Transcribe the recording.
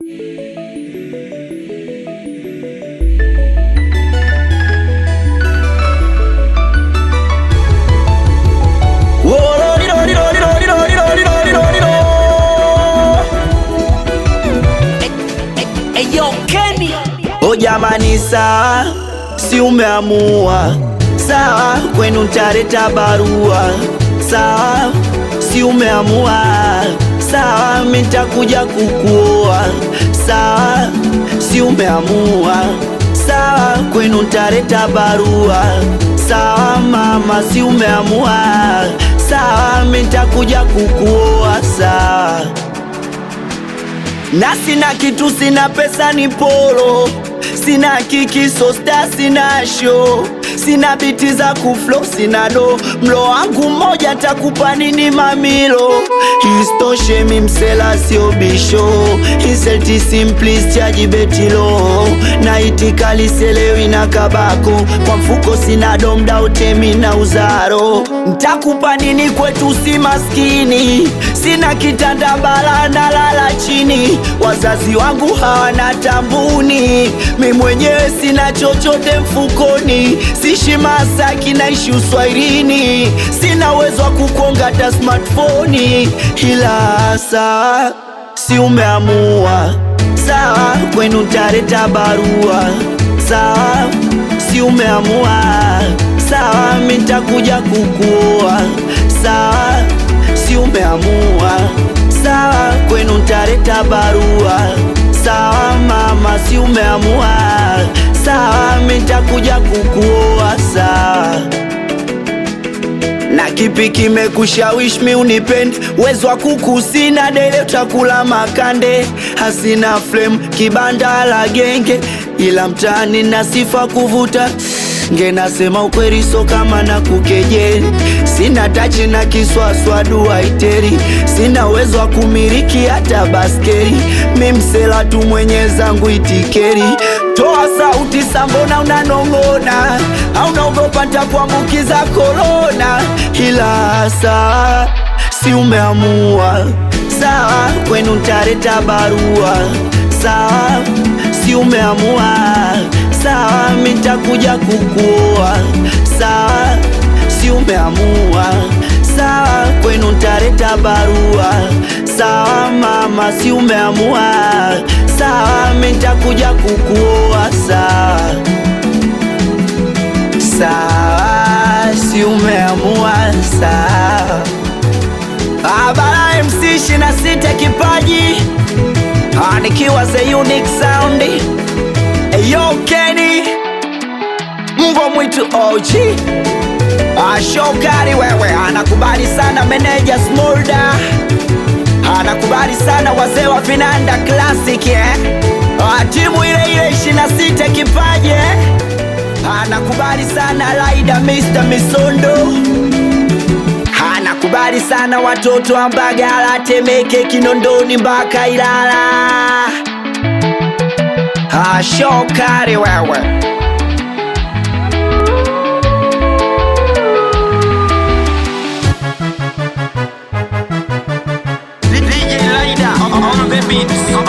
O jamani, sawa, si umeamua sawa, kwenu ntaleta barua sawa, si umeamua sawa, mitakuja kukuoa sawa, si umeamua sawa, kwenu ntaleta barua sawa, mama, si umeamua sawa, mitakuja kukuoa sawa na sina kitu, sina pesa, ni polo, sina kiki, sosta, sina show, sina biti za kuflo, sina do, mlo wangu mmoja takupa nini mamilo? Istoshe mi msela sio bisho, inselti simplis chaji betilo, na itikali selewi na kabako, kwa mfuko sina domda utemi na uzaro, ntakupa nini kwetu si maskini, sina kitanda bala na lala chini, wazazi wangu hawana tambuni, mi mwenyewe sina chochote mfukoni, sishi Masaki naishi uswairini, sina uwezo wa kukonga hata smartphone, ila saa si umeamua sawa, kwenu ntaleta barua sawa, si umeamua sawa, mi ntakuja kukuoa sawa, si umeamua sawa, kwenu ntaleta barua sawa, mama, si umeamua sawa, mi ntakuja kukuoa sawa na kipi kimekushawishi mi unipende? Uwezo wa kuku sina, dele utakula makande, hasina flame, kibanda la genge, ila mtaani na sifa kuvuta nge, nasema ukweli, so kama na kukejeli, sina tachi na kiswaswa duaiteri, sina uwezo wa kumiliki hata baskeli, mi msela tu mwenye zangu itikeri. Toa sauti sambona unanong'ona, au naogopa ntakuambukiza korona, ila saa si umeamua sawa, kwenu ntaleta barua sawa, si umeamua sawa, mi ntakuja kukuoa sawa, si umeamua sawa, kwenu ntaleta barua sawa, mama, si umeamua sawa, mi ntakuja kukuoa sawa sawa, si umeamua sawa. Abara MC ishirini na sita kipaji Ah, nikiwa the unique sound Eyo Kenny mbwa mwitu OG Ah, Shokari wewe anakubali sana meneja Smolda anakubali sana wazee wa Vinanda Classic eh? Ah, timu ile ile ishirini na sita kipaji eh? anakubali sana Laida Mr. Misondo anakubali sana watoto wa Mbagala, Temeke, Kinondoni mpaka Ilala. Ah, Shokari wewe DJ Laida on the beat.